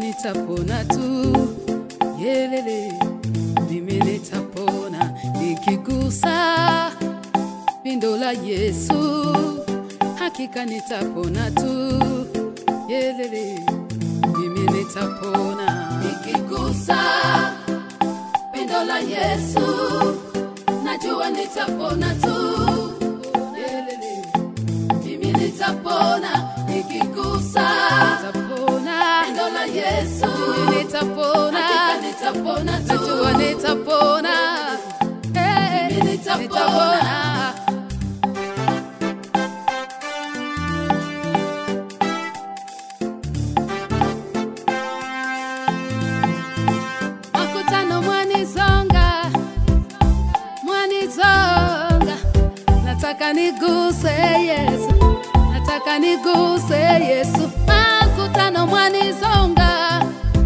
nitapona tu, yelele, mimi nitapona nikigusa pindo la Yesu, hakika nitapona tu, yelele, mimi nitapona nikigusa pindo la Yesu, najua nitapona tu, yelele, mimi nitapona nikigusa nitapona pindo la Yesu, mimi nitapona hakika nitapona tu, najua nitapona hey, mimi nitapona, nitapona. makutano mwanizonga mwanizonga nataka niguse yesu nataka niguse yesu makutano mwanizonga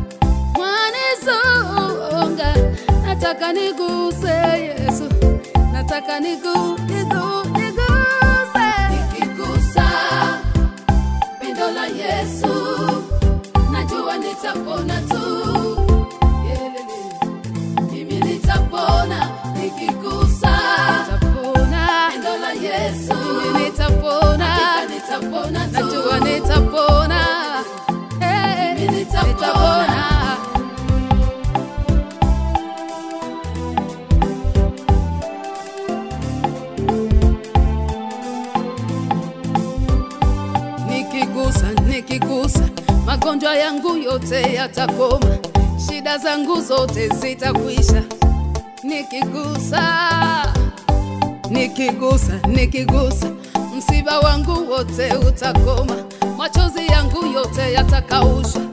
mwanizonga nataka niguse yesu nataka nigu, nigu, niguse nikigusa pindo la yesu najua nitapona tu Yelele. mimi nitapona nikigusa nitapona pendo la yesu mimi nitapona hakika nitapona tu najua nitapona hey, mimi nitapona, nitapona. nikigusa nikigusa magonjwa yangu yote yatakoma shida zangu zote zitakwisha nikigusa nikigusa nikigusa msiba wangu wote utakoma machozi yangu yote yatakaushwa